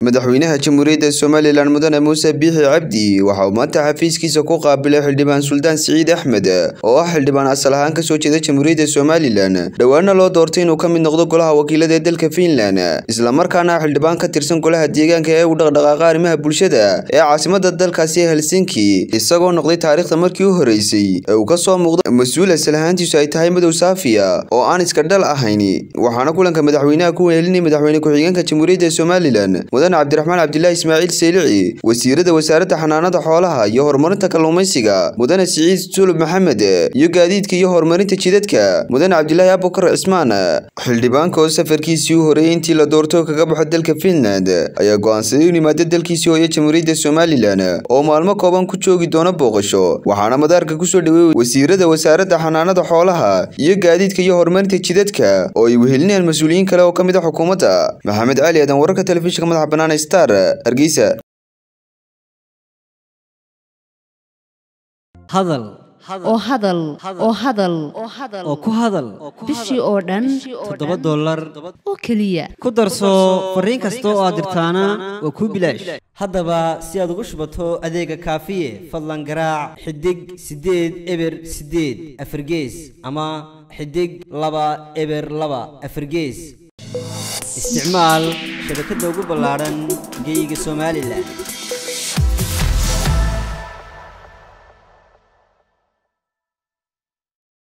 madaxweynaha jamhuuriyadda somalilan mudane muuse biixi cabdi waxa uu maanta xafiiskiisa ku qaabilay xildhibaan suldaan siciid axmed oo ah xildhibaan asal ahaan kasoo jeeda jamhuuriyadda somalilan dhowaana loo doortay inuu ka mid noqdo golaha wakiilada ee dalka fiinland islamarkaana xildhibaan ka tirsan golaha deegaanka ee u dhaqdhaqaaqa arrimaha bulshada ee caasimada dalkaasi ee helsinki isagoo noqday taariikhda markii u horeysay ee uu kasoo muuqda mas-uul asal ahaantiisu ay tahay madow saafiya oo aan iska dhal ahayn waxaana kulanka madaxweynaha ku wehelinay madaxweyne ku-xigeenka jamhuuriyadda somalilan mudane cabdiraxmaan cabdilaahi ismaaciil seylici wasiirada wasaaradda xanaanada xoolaha iyo horumarinta kalluumaysiga mudane siciid sulub maxamed iyo gaadiidka iyo horumarinta jidadka mudane cabdilaahi abukar cismaan xildhibaanka oo safarkiisii u horeeyey intii la doortay oo kaga baxo dalka fiinland ayaa go-aansaday in yimaado dalkiisii hooye jamhuuriyadda somalilan oo maalmo kooban ku joogi doona booqasho waxaana madaarka kusoo dhaweeyey wasiirada wasaaradda xanaanada xoolaha iyo gaadiidka iyo horumarinta jidadka oo ay wehelinayaan mas-uuliyiin kale oo ka mid a xukuumadda maxamed cali aadan wararka telefishinka madaxa bannaan star hargeysa hadal oo hadal oo hadal oo ku hadal bishii oo dhan toddoba dollar oo keliya ku darso fariin kasta oo aad dirtaana waa kuu bilaash haddaba si aad ugu shubato adeega kaafiye fadlan garaac xidig siddeed eber siddeed afargees ama xidig laba eber laba afargees isticmaal shabakadda ugu ballaadhan geyga somalilan